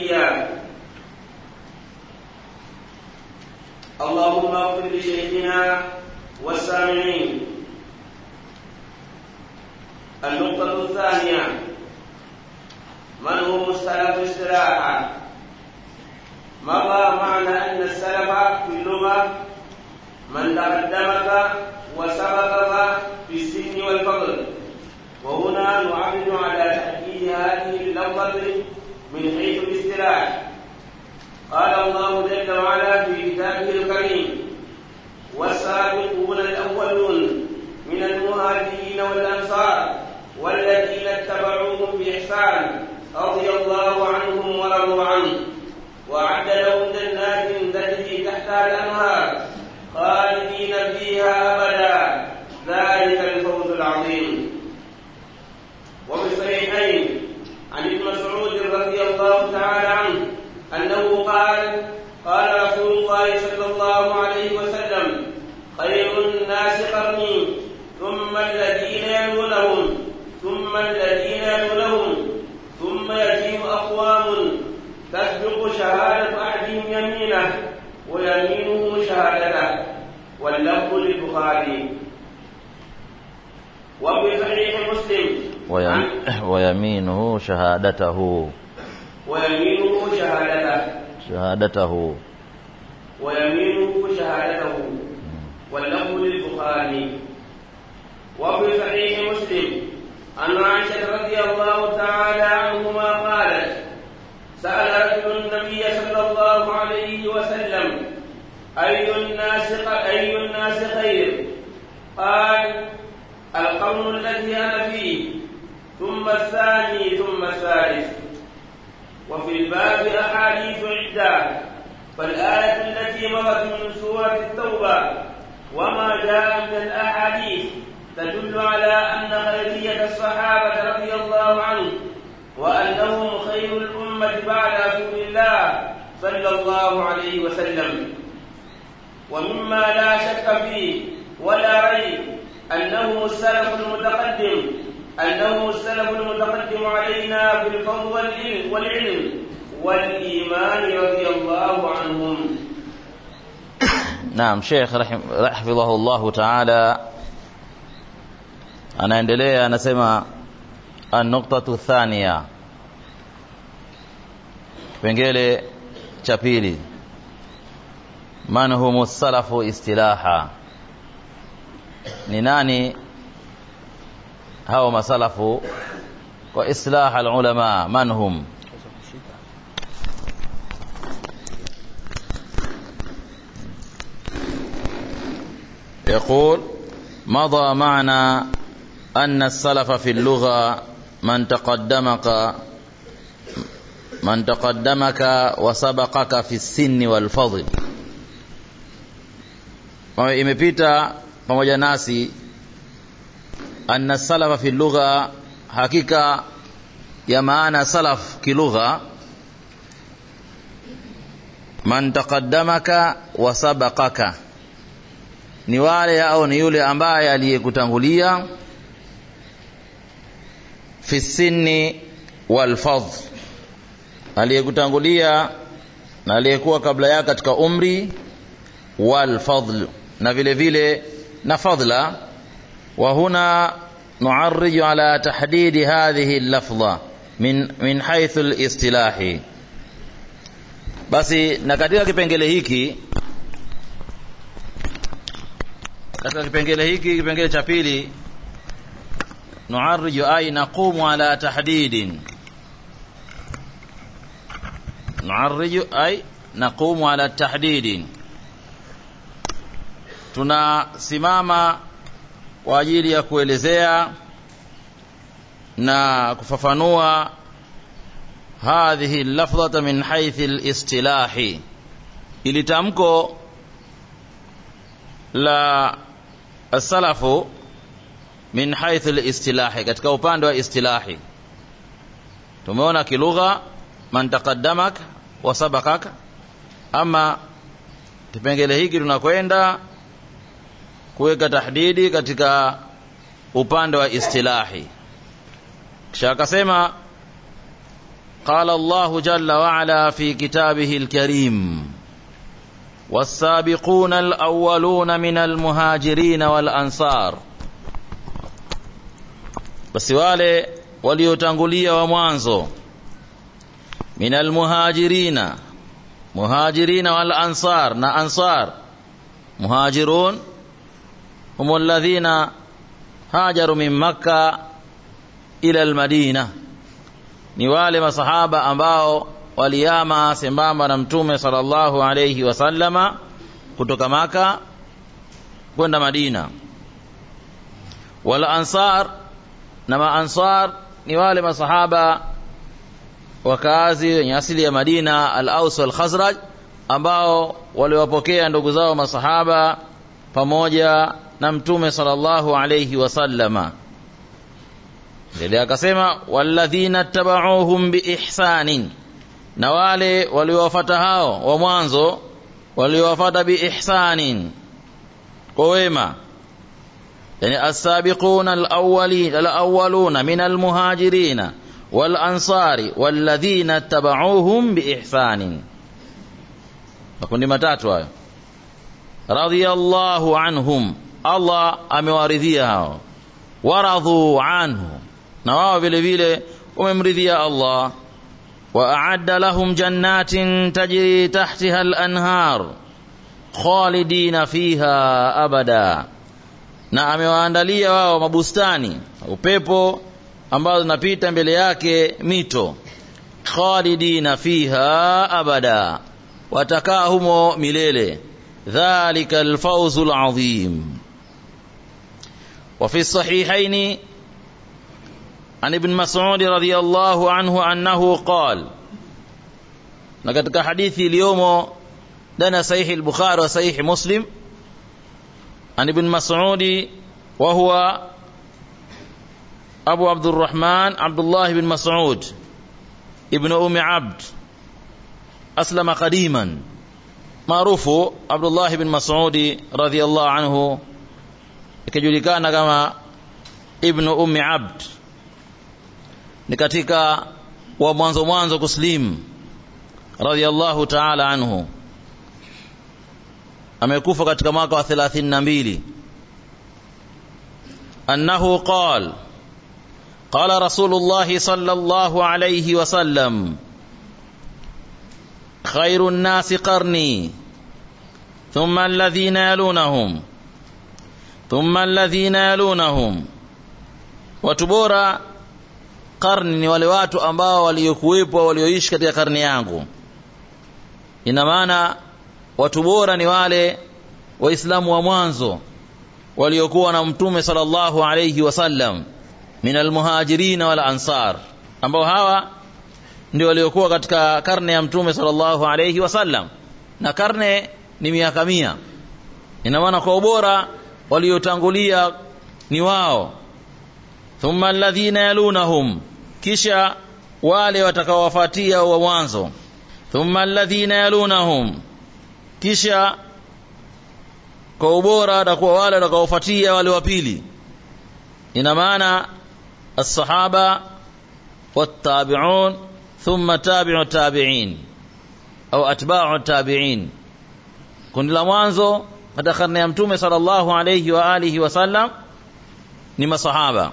نبيا اللهم اغفر لشيخنا والسامعين النقطة الثانية من هم السلف استراحة مضى معنى أن السلف في اللغة من تقدمك وسبقك في السن والفضل وهنا نعرض على تأكيد هذه اللفظة من حيث الاصطلاح قال الله جل وعلا في كتابه الكريم والسابقون الأولون من المهاجرين والأنصار والذين اتبعوهم بإحسان رضي الله عنهم ورضوا عنه وأعد لهم جنات تجري تحتها الأنهار خالدين فيها أبدا ذلك الفوز العظيم وفي الصحيحين عن ابن مسعود رضي الله تعالى عنه أنه قال قال رسول الله صلى الله عليه وسلم خير الناس قرني ثم الذين يلونهم ثم الذين يلونهم ثم يجيء أقوام تسبق شهادة أحدهم يمينه ويمينه شهادته واللفظ للبخاري وفي صحيح مسلم ويم... ويمينه شهادته ويمينه شهادته شهادته ويمينه شهادته واللفظ للبخاري وفي صحيح مسلم عن عائشة رضي الله تعالى عنهما قالت سأل رجل النبي صلى الله عليه وسلم أي الناس أي الناس خير؟ قال القرن الذي أنا فيه ثم الثاني ثم الثالث وفي الباب أحاديث عدة فالآية التي مرت من سورة التوبة وما جاء من الأحاديث تدل على أن خيرية الصحابة رضي الله عنهم وأنهم خير الأمة بعد رسول الله صلى الله عليه وسلم ومما لا شك فيه ولا ريب أنه السلف المتقدم أنه السلف المتقدم علينا بالفضل والعلم والعلم والإيمان رضي الله عنهم Naam, Sheikh rahim- hafidhahullahu ta'ala anaendelea anasema an-nuqtatu thaniya, kipengele cha pili, man humu salafu istilaha, ni nani hao masalafu kwa islaha alulama, man hum يقول مضى معنا أن السلف في اللغة من تقدمك من تقدمك وسبقك في السن والفضل Kwa imepita pamoja nasi anna salafa fi lugha hakika ya maana salaf kilugha man taqaddamaka wa sabaqaka ni wale au ni yule ambaye aliyekutangulia fi sinni wal fadl aliyekutangulia na aliyekuwa kabla yake katika umri wal fadl na vile vile na fadla wa huna nuarriju ala tahdidi hadhihi lafdha min, min haithu listilahi basi na katika kipengele hiki katika kipengele hiki kipengele cha pili nuarriju ay naqumu ala tahdidin nuarriju ay naqumu ala tahdidin tunasimama kwa ajili ya kuelezea na kufafanua hadhihi lafdhata min haithi listilahi ili tamko la salafu min haithu listilahi katika upande wa istilahi tumeona kilugha man taqaddamak wa sabakaka ama kipengele hiki tunakwenda kuweka tahdidi katika upande wa istilahi kisha akasema قال الله جل وعلا في كتابه الكريم والسابقون الأولون من المهاجرين والأنصار basi wale waliotangulia wa mwanzo min almuhajirina muhajirina wal ansar na ansar muhajirun hum alladhina hajaru min makka ila almadina ni wale masahaba ambao waliama sembamba na mtume sallallahu alayhi wasallama kutoka maka kwenda madina wal ansar na maansar ni wale masahaba wakazi wenye asili ya Madina al-Aus wal Khazraj ambao waliwapokea ndugu zao masahaba pamoja na mtume sallallahu alayhi wasallama ndio akasema walladhina tabauhum biihsanin na wale waliowafuata hao wa mwanzo waliowafuata biihsanin kwa wema yani as-sabiquna al-awwalin al-awwaluna min al-muhajirin wal-ansari walladhina tabauhum biihsanin makundi matatu hayo radiyallahu anhum Allah amewaridhia hao waradhu anhu na wao vile vile wamemridhia Allah wa a'adda lahum jannatin tajri tahtiha al-anhar khalidina fiha abada na amewaandalia wao mabustani upepo ambazo zinapita mbele yake mito khalidina fiha abada watakaa humo milele dhalika alfawzu alazim وفي الصحيحين عن ابن مسعود رضي الله عنه أنه قال لقد حديث اليوم لنا صحيح البخاري وصحيح مسلم عن ابن مسعود وهو أبو عبد الرحمن عبد الله بن مسعود ابن أم عبد أسلم قديما معروف عبد الله بن مسعود رضي الله عنه ikijulikana kama ibnu ummi abd ni katika wa mwanzo mwanzo kuslim radhiallahu taala anhu amekufa katika mwaka wa 32 annahu qal قال رسول الله صلى الله عليه وسلم خير الناس قرني ثم الذين يلونهم ثم الذين يلونهم watu bora karni ni wale watu ambao waliokuwepo walioishi katika karni yangu ina maana watu bora ni wale waislamu wa mwanzo waliokuwa na mtume sallallahu alayhi wasallam min almuhajirin wal ansar ambao hawa ndio waliokuwa katika karne ya mtume sallallahu alayhi wasallam na karne ni miaka mia ina maana kwa ubora waliotangulia ni wao thumma alladhina yalunahum kisha wale watakaowafuatia wa mwanzo thumma alladhina yalunahum kisha kwa ubora watakuwa wale watakaofuatia wale wa pili ina maana الصحابة والتابعون ثم تابع التابعين أو أتباع التابعين kundi la mwanzo katika karne ya mtume sallallahu alayhi wa alihi wasallam ni masahaba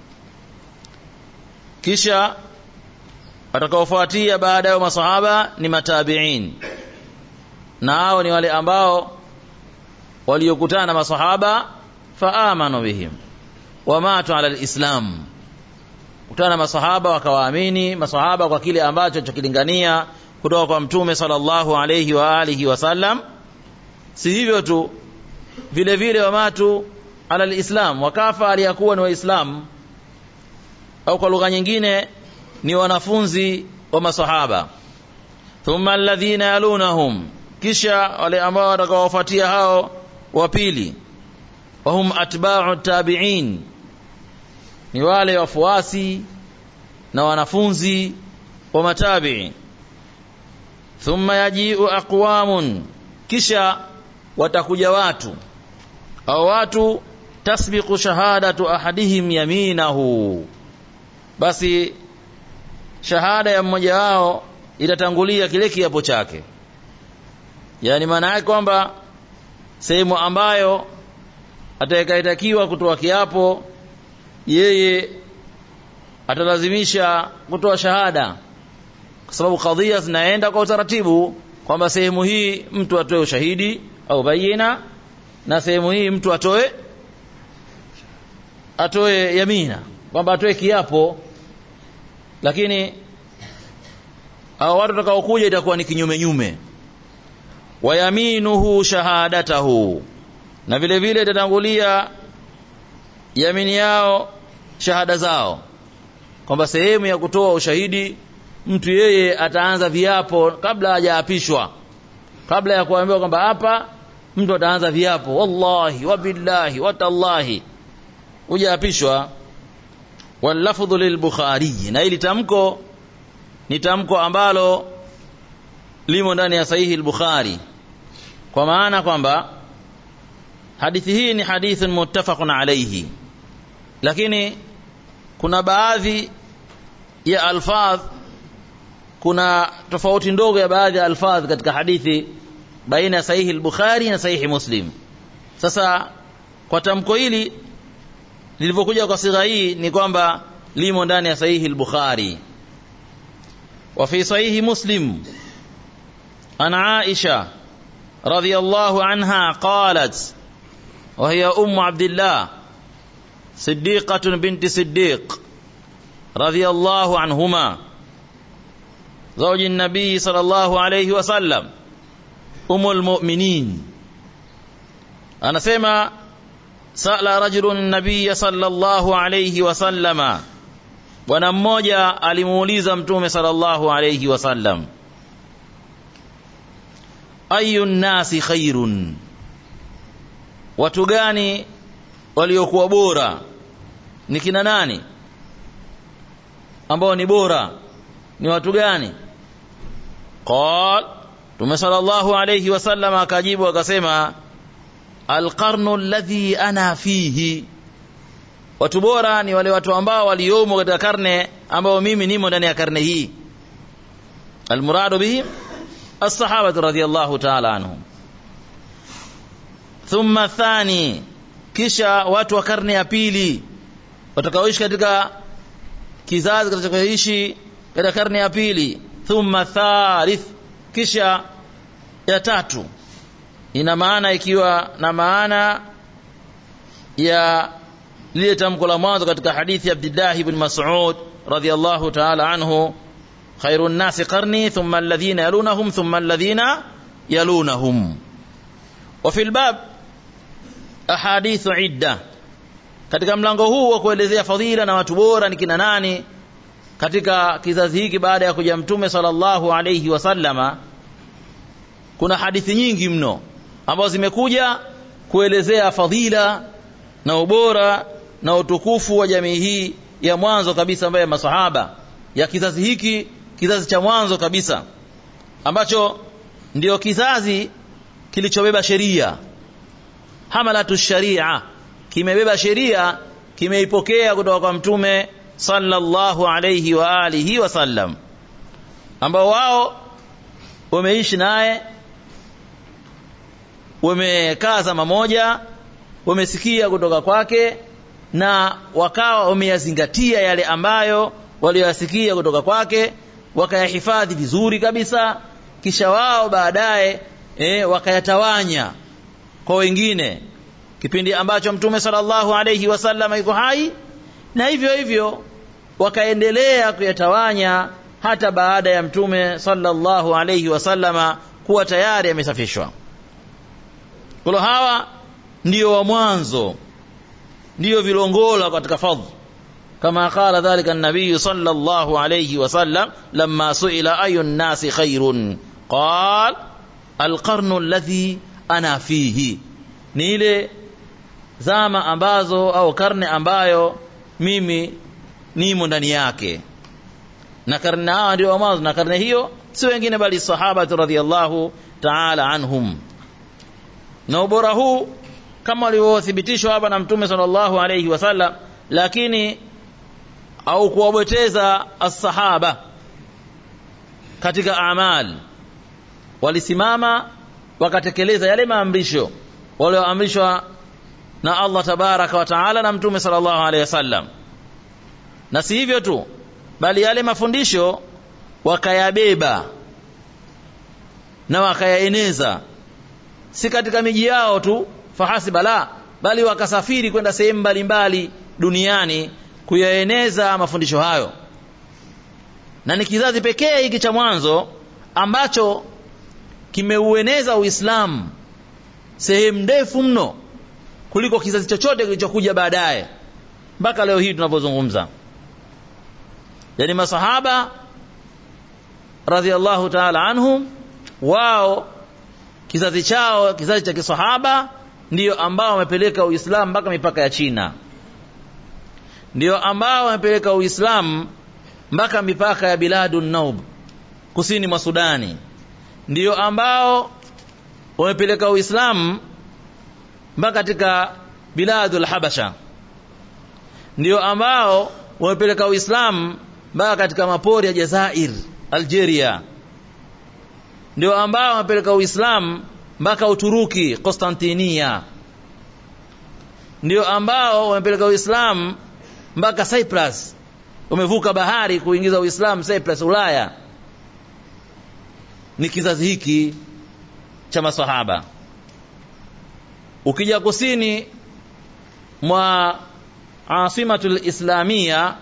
kisha watakaofuatia baada ya masahaba ni matabiin na hao ni wale ambao waliokutana na masahaba faamanu bihim wamatu ala alislam kutana na masahaba wakawaamini masahaba kwa kile ambacho chokilingania kutoka kwa mtume sallallahu alayhi wa alihi wasallam si hivyo tu vile vile wamatu ala alislam wakafa aliyakuwa ni waislamu au kwa lugha nyingine ni wanafunzi wa masahaba thumma alladhina yalunahum kisha wale ambao watakaowafuatia hao wa pili wahum atba'u tabi'in ni wale wafuasi na wanafunzi wa matabi'i thumma yaji'u aqwamun kisha watakuja watu au watu tasbiqu shahadatu ahadihim yaminahu basi shahada ya mmoja wao itatangulia kile kiapo chake yaani maana yake kwamba sehemu ambayo atakayetakiwa kutoa kiapo yeye atalazimisha kutoa shahada kwa sababu kadhia zinaenda kwa utaratibu kwamba sehemu hii mtu atoe ushahidi au bayina na sehemu hii mtu atoe atoe yamina kwamba atoe kiapo lakini hao watu watakaokuja itakuwa ni kinyume nyume wayaminuhu shahadatahu na vile vile itatangulia yamini yao shahada zao kwamba sehemu ya kutoa ushahidi mtu yeye ataanza viapo kabla hajaapishwa kabla ya kuambiwa kwamba hapa mtu ataanza viapo wallahi wabillahi watallahi hujaapishwa wallafdhu lilbukhari na hili tamko ni tamko ambalo limo ndani ya sahihi al-bukhari kwa maana kwamba hadithi hii ni hadithun muttafaqun alayhi lakini kuna baadhi ya alfadh kuna tofauti ndogo ya baadhi ya alfadh katika hadithi baina ya sahihi al-bukhari na sahihi muslim sasa kwa tamko hili lilivyokuja kwa sigha hii ni kwamba limo ndani ya sahihi al-bukhari wa fi sahihi muslim عن عائشة رضي الله عنها قالت وهي أم عبد الله صديقة بنت صديق رضي الله عنهما زوج النبي صلى الله عليه وسلم أم المؤمنين أنا سمع سأل رجل النبي صلى الله عليه وسلم bwana mmoja alimuuliza mtume sallallahu alayhi wasallam ayu nnasi khairun watu gani waliokuwa bora ni kina nani ambao ni bora ni watu gani qal tume sallallahu alayhi wasallam akajibu akasema alqarnu alladhi ana fihi watu bora ni wale watu ambao waliomo katika karne ambao mimi nimo ndani ya karne hii almuradu bihim الصحابة رضي الله تعالى عنهم ثم الثاني kisha watu wa karne ya pili watakaoishi katika kizazi kitakachoishi katika karne ya pili thumma thalith kisha ya tatu ina maana ikiwa na maana ya lile tamko la mwanzo katika hadithi ya Abdullah ibn Mas'ud radhiyallahu ta'ala anhu خير الناس قرني ثم الذين يلونهم ثم الذين يلونهم وفي الباب أحاديث عدة katika mlango huu wa kuelezea fadhila na watu bora ni kina nani katika kizazi hiki baada ya kuja mtume sallallahu alayhi wasallama kuna hadithi nyingi mno ambazo zimekuja kuelezea fadhila na ubora na utukufu wa jamii hii ya mwanzo kabisa ambaye masahaba ya kizazi hiki kizazi cha mwanzo kabisa ambacho ndio kizazi kilichobeba sheria hamalatu sharia kimebeba sheria kimeipokea kutoka kwa mtume sallallahu alayhi wa alihi wasallam ambao wao wameishi naye wamekaa zama moja wamesikia kutoka kwake na wakawa wameyazingatia yale ambayo walioyasikia kutoka kwake wakayahifadhi vizuri kabisa kisha wao baadaye e, wakayatawanya kwa wengine kipindi ambacho mtume sallallahu alayhi wasallam yuko hai na hivyo hivyo wakaendelea kuyatawanya hata baada ya mtume sallallahu alayhi wasallama kuwa tayari amesafishwa kwa hawa ndio wa mwanzo ndio vilongola katika fadhila كما قال ذلك النبي صلى الله عليه وسلم لما سئل أي الناس خير قال القرن الذي أنا فيه نيلي zama ambazo au karne ambayo mimi nimo ndani yake na karne hawa ndio mwanzo na karne hiyo si wengine bali sahaba radhiallahu ta'ala anhum na ubora huu kama ulivyothibitishwa hapa na mtume sallallahu alayhi wasallam lakini au kuwabweteza as-sahaba katika amal walisimama wakatekeleza yale maamrisho walioamrishwa na Allah tabaraka wa taala na mtume sallallahu alaihi wasallam na si hivyo tu bali yale mafundisho wakayabeba na wakayaeneza si katika miji yao tu fahasiba la bali wakasafiri kwenda sehemu mbalimbali duniani kuyaeneza mafundisho hayo na ni kizazi pekee hiki cha mwanzo ambacho kimeueneza Uislamu sehemu ndefu mno kuliko kizazi chochote kilichokuja baadaye mpaka leo hii tunavyozungumza yani masahaba radhiallahu ta'ala anhum wao kizazi chao kizazi cha kisahaba ndiyo ambao wamepeleka Uislamu mpaka mipaka ya China ndiyo ambao wamepeleka Uislamu mpaka mipaka ya biladun naub kusini mwa Sudani ndiyo ambao wamepeleka Uislamu mpaka katika biladul habasha ndio ambao wamepeleka Uislamu mpaka katika mapori ya Jazair Algeria ndio ambao wamepeleka Uislamu mpaka Uturuki Konstantinia ndio ambao wamepeleka Uislamu mpaka Cyprus wamevuka bahari kuingiza Uislamu Cyprus Ulaya ni kizazi hiki cha masahaba ukija kusini mwa asimatul islamia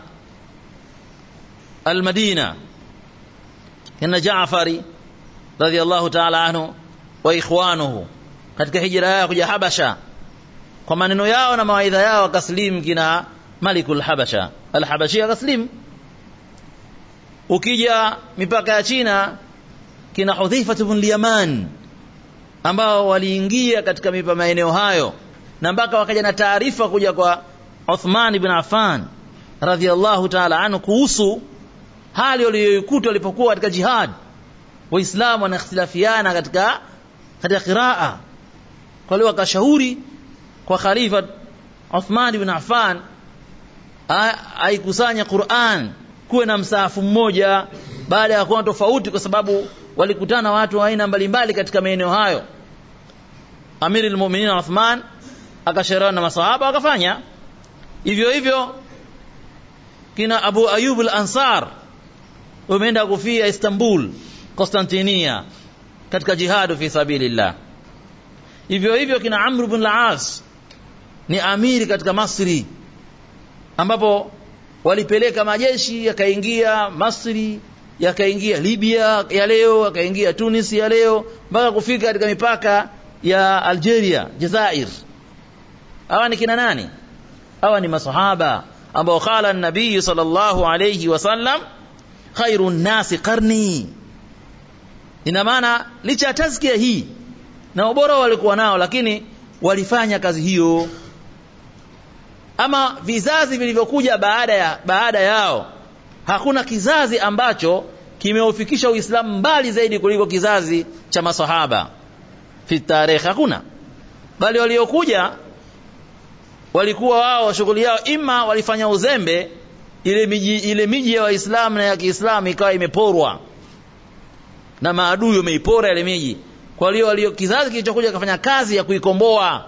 almadina kina Jaafari radhiallahu ta'ala anhu wa ikhwanuhu katika hijra yao kuja Habasha kwa maneno yao na mawaidha yao akaslim kina Malikul Habasha al-Habashi akaslim ukija mipaka ya China kina Hudhaifa ibn Yaman ambao waliingia katika mipa maeneo hayo na mpaka wakaja na taarifa kuja kwa Uthman ibn Affan radhiallahu ta'ala anhu kuhusu hali waliyoikuta walipokuwa katika jihad waislamu wanakhtilafiana katika katika qiraa kwa hiyo wakashauri kwa khalifa Uthman ibn Affan aikusanya Qur'an kuwe na msaafu mmoja baada ya kuwa tofauti kwa sababu walikutana watu wa aina mbalimbali katika maeneo hayo Amiri al-Mu'minin Uthman akashauriana na masahaba wakafanya hivyo hivyo kina Abu Ayub al-Ansar wameenda kufia Istanbul Konstantinia katika jihadu fi sabilillah hivyo hivyo kina Amr ibn al-As ni amiri katika Masri ambapo walipeleka majeshi yakaingia Masri yakaingia Libya ya leo yakaingia Tunis ya leo mpaka kufika katika mipaka ya Algeria Jazair hawa ni kina nani hawa ni masahaba ambao qala an-nabii sallallahu alayhi wasallam khairun nasi qarni ina maana licha ya tazkia hii na ubora walikuwa nao lakini walifanya kazi hiyo ama vizazi vilivyokuja baada ya baada yao hakuna kizazi ambacho kimeufikisha Uislamu mbali zaidi kuliko kizazi cha masahaba fi tarikh hakuna bali waliokuja walikuwa wao shughuli yao ima walifanya uzembe ile miji ile miji ya waislamu na ya Kiislamu ikawa imeporwa na maadui wameipora ile miji kwa hiyo walio kizazi kilichokuja kafanya kazi ya kuikomboa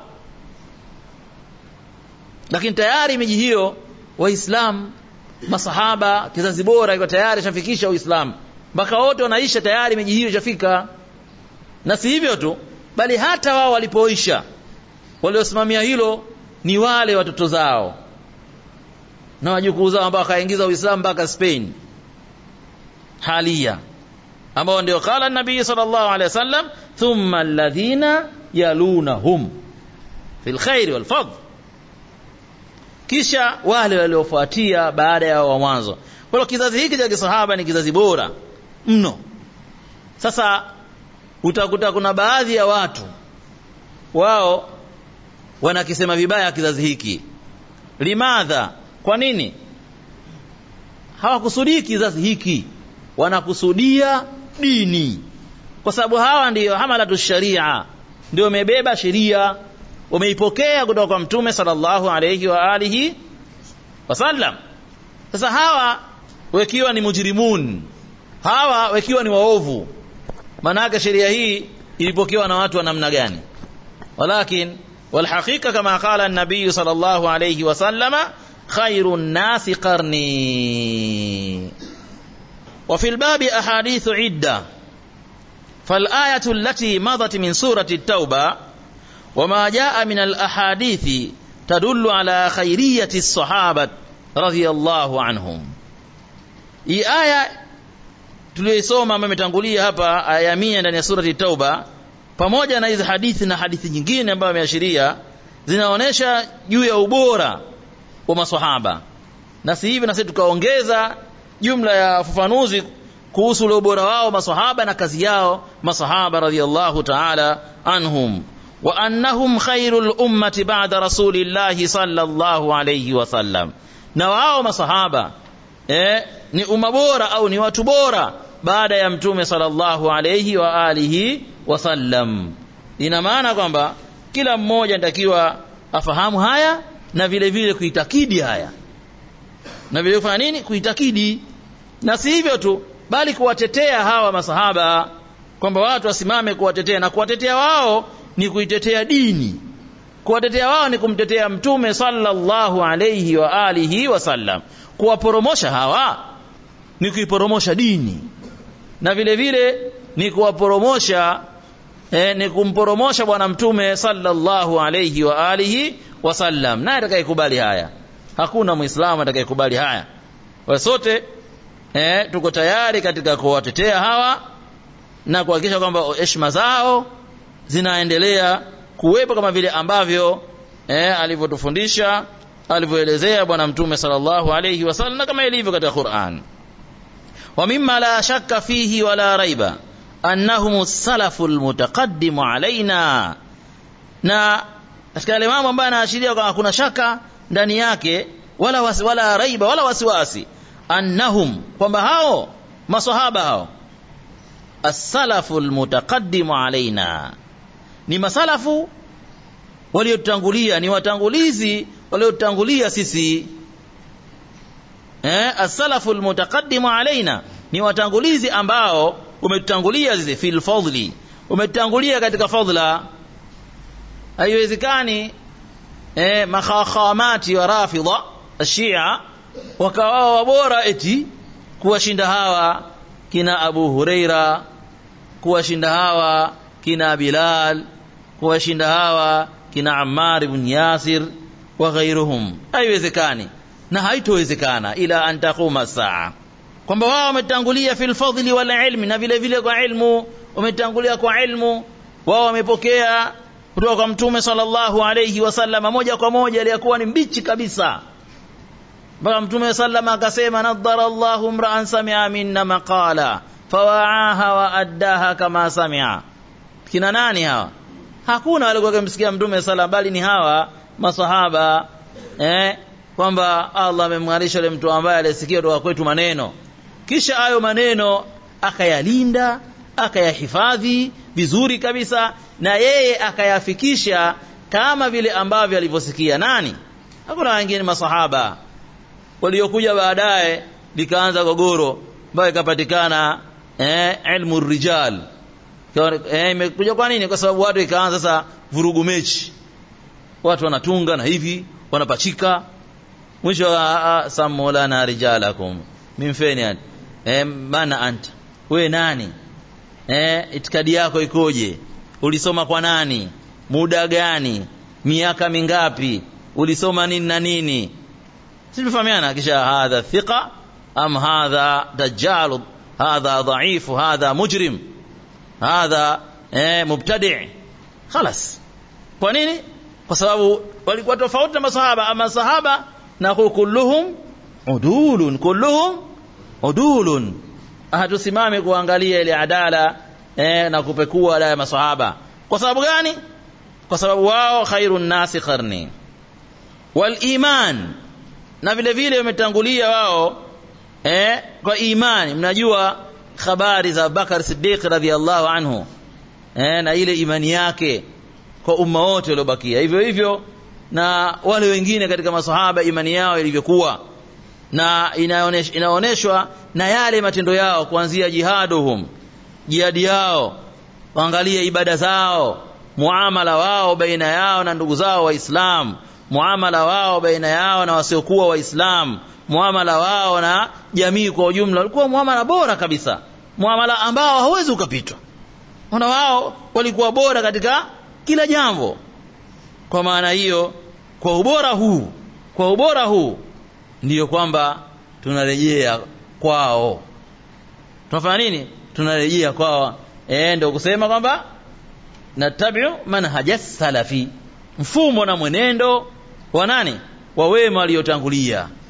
lakini tayari miji hiyo waislamu masahaba kizazi bora iko tayari shafikisha uislamu mpaka wote wanaisha tayari miji hiyo ishafika na si hivyo tu bali hata wao walipoisha waliosimamia hilo ni wale watoto zao na wajukuu zao ambao wakaingiza uislamu mpaka Spain halia ambao ndio qala nabii sallallahu alaihi wasallam thumma alladhina yalunahum fil khair wal fadl kisha wale waliofuatia baada ya wa mwanzo kwa hiyo kizazi hiki cha kisahaba ni kizazi bora mno sasa utakuta kuna baadhi ya watu wao wanakisema vibaya kizazi hiki limadha kwa nini hawakusudii kizazi hiki wanakusudia dini kwa sababu hawa ndiyo hamalatu sharia ndio wamebeba sheria wameipokea kutoka kwa mtume sallallahu alayhi wa alihi wasallam sasa hawa wakiwa ni mujrimun hawa wakiwa ni waovu maanake sheria hii ilipokewa na watu wa namna gani walakin والحقيقة كما قال النبي صلى الله عليه وسلم خير الناس قرني وفي الباب أحاديث عدة فالآية التي مضت من سورة التوبة وما جاء من الأحاديث تدل على خيرية الصحابة رضي الله عنهم hii aya tuliyoisoma ambayo imetangulia hapa aya mia ndani ya surati tauba pamoja na hizi hadithi na hadithi nyingine ambayo ameashiria zinaonyesha juu ya ubora wa maswahaba na si hivi na sisi tukaongeza jumla ya ufafanuzi kuhusu ule ubora wao maswahaba na kazi yao maswahaba radhiallahu ta'ala anhum wa annahum khairul ummati ba'da rasulillahi sallallahu alayhi wasallam na wao maswahaba eh, ni umma bora au ni watu bora baada ya mtume sallallahu alayhi wa alihi wasallam ina maana kwamba kila mmoja anatakiwa afahamu haya na vile vile kuitakidi haya na vile kufanya nini kuitakidi na si hivyo tu bali kuwatetea hawa masahaba kwamba watu wasimame kuwatetea na kuwatetea wao ni kuitetea dini kuwatetea wao ni kumtetea mtume sallallahu alayhi wa alihi wasallam kuwaporomosha hawa ni kuiporomosha dini na vile vile ni kuwaporomosha eh, ni kumporomosha bwana mtume sallallahu alayhi wa alihi wasallam naye atakayekubali haya hakuna muislamu atakayekubali haya kwa sote eh, tuko tayari katika kuwatetea hawa na kuhakikisha kwamba heshima zao zinaendelea kuwepo kama vile ambavyo eh, alivyotufundisha alivyoelezea bwana mtume sallallahu alayhi wasallam na kama ilivyo katika Qur'an wa mimma la shakka fihi wala raiba annahum salafu almutaqaddimu alaina na katika yale mambo ambayo anaashiria kwamba kuna shaka ndani yake wala wasi, wala raiba wala wasiwasi annahum kwamba hao maswahaba hao as-salafu almutaqaddimu alaina ni masalafu waliotangulia ni watangulizi waliotangulia sisi eh as-salafu almutaqaddimu alaina ni watangulizi ambao umetutangulia sisi fil fadli umetutangulia katika fadla haiwezekani eh makhakhamati wa rafidha ashia wakawa wabora eti kuwashinda hawa kina Abu Huraira kuwashinda hawa kina Bilal kuwashinda hawa kina Ammar ibn Yasir wa ghairuhum haiwezekani na haitowezekana ila an taquma saa kwamba wao wametangulia fil fadli wal ilmi na vile vile kwa ilmu wametangulia kwa ilmu wao wamepokea kutoka kwa mtume sallallahu alayhi wasallam moja kwa moja aliyakuwa ni mbichi kabisa mpaka mtume sallama akasema nadhara Allahu mra'an sami'a minna maqala fawa'aha wa addaha kama sami'a kina nani hawa hakuna walikuwa kumsikia mtume sala bali ni hawa masahaba eh kwamba Allah amemng'arisha yule mtu ambaye alisikia kutoka kwetu maneno kisha hayo maneno akayalinda akayahifadhi vizuri kabisa na yeye akayafikisha kama vile ambavyo alivyosikia nani hakuna wengine masahaba waliokuja baadaye likaanza gogoro ambayo ikapatikana eh, ilmu rijal eh, imekuja kwa nini kwa sababu watu ikaanza sasa vurugu mechi watu wanatunga na hivi wanapachika mwisho wa samulana rijalakum mimfeni yani eh, mana anta we nani eh, itikadi yako ikoje ulisoma kwa nani muda gani miaka mingapi ulisoma nini na nini sifahamiana kisha hadha thiqa am hadha dajjal hadha dhaif hadha mujrim hadha eh, mubtadi خلاص kwa nini kwa sababu walikuwa tofauti na masahaba ama sahaba na kulluhum udulun kulluhum udulun hatusimame kuangalia ile adala eh, na kupekua ala ya masahaba kwa sababu gani kwa sababu wao khairun nasi qarni wal iman na vile vile wametangulia wao eh, kwa imani mnajua habari za Bakar Siddiq radhiallahu anhu eh, na ile imani yake kwa umma wote waliobakia hivyo hivyo na wale wengine katika masahaba imani yao ilivyokuwa na inaonesh, inaoneshwa na yale matendo yao kuanzia jihaduhum jihadi yao waangalie ibada zao muamala wao baina yao na ndugu zao waislamu muamala wao baina yao na wasiokuwa waislamu muamala wao na jamii kwa ujumla ulikuwa muamala bora kabisa muamala ambao hauwezi ukapitwa ona wao walikuwa bora katika kila jambo kwa maana hiyo kwa ubora huu kwa ubora huu ndiyo kwamba tunarejea kwao tunafanya nini tunarejea kwao eh ndio kusema kwamba natabiu manhaja salafi mfumo na mwenendo wa nani wa wema waliotangulia